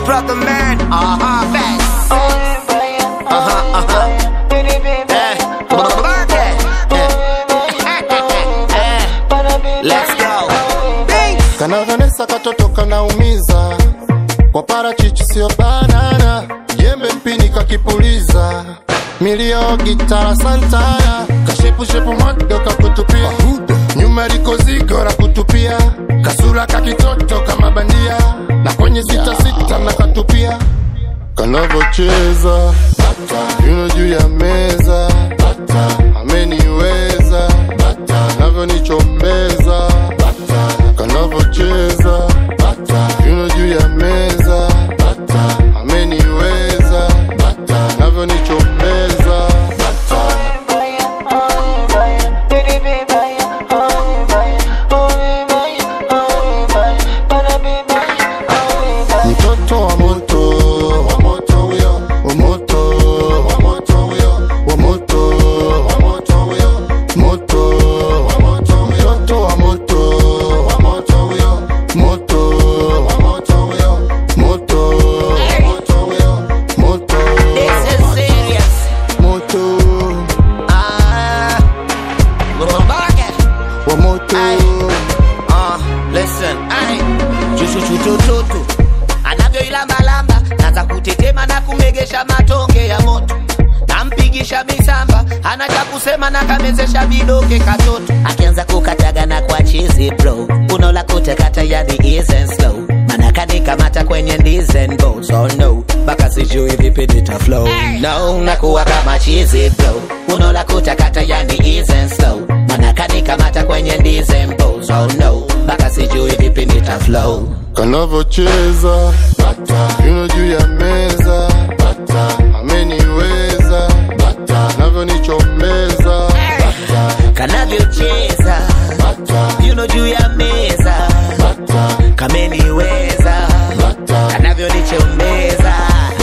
brother man. Uh huh, facts. Uh huh, uh huh. Eh, Burger. Eh. Eh. Let's go. Beats. Kana Vanessa katoto kanaumiza kwa parachichi sio banana, jembe mpini kakipuliza milio gitara santana, kashepushepu mwado kakutupia nyuma liko zigo la kutupia kasura kakitoto kama bandia na kwenye sita sita na katupia kanavocheza yuno juu ya meza ameniweza navyonichombeza kanavocheza yuno juu ya meza ameniweza navyonichombeza mtoto wa moto wa moto huyo wa moto wa moto huyo wa moto wa moto huyo moto wa moto huyo mtoto wa moto wa moto huyo moto wa moto huyo moto wa moto huyo moto This is serious. moto Ah. Little Burger. wa moto Uh, listen, ai chuchuchutututu anavyoilambalamba naza kutetema na kumegesha matonge ya moto nampigisha misamba ana cha kusema na kamezesha vidoke katoto akianza kukataga na kwa chizi bro unaola kutekata yani isn't slow manaka nikamata kwenye ndizen boats oh no mpaka sijui vipi nita flow no nakuwa kama chizi bro unaola kutakata yani isn't slow manaka nikamata kwenye ndizen boats oh no mpaka sijui vipi nita flow kanavocheza yuno juu ya meza ameniweza navyonichombeza kanavyocheza yuno juu ya meza kameniweza kanavyonichombeza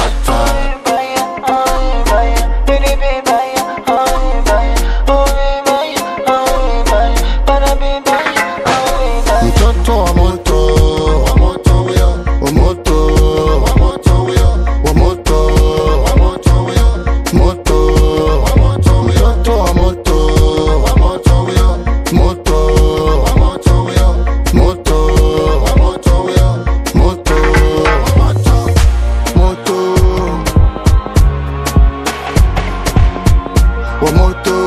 mtoto wa moto wa moto huyo wa moto wa moto huyo wa moto wa moto huyo moto wa moto huyo mtoto wa moto wa moto huyo moto wa moto huyo moto wa moto huyo moto wa moto moto wa moto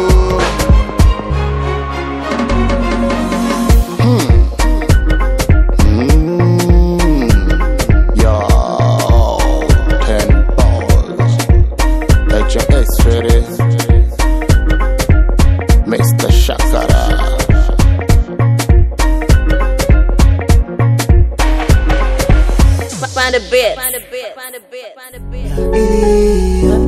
Yo, ten balls. HMS ready. Mr. Shakara. Find a bit. Find a bit. Find a bit. Find a bit.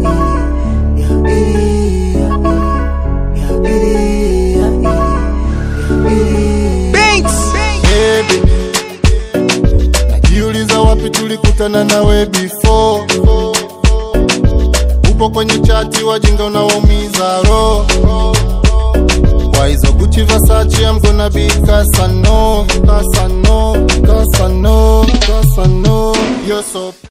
Baby, najiuliza wapi tulikutana nawe before. Upo kwenye chati, wajinga unawaumiza roho kwa hizo Gucci Versace, I'm gonna be Casano, Casano, Casano, Casano. You're so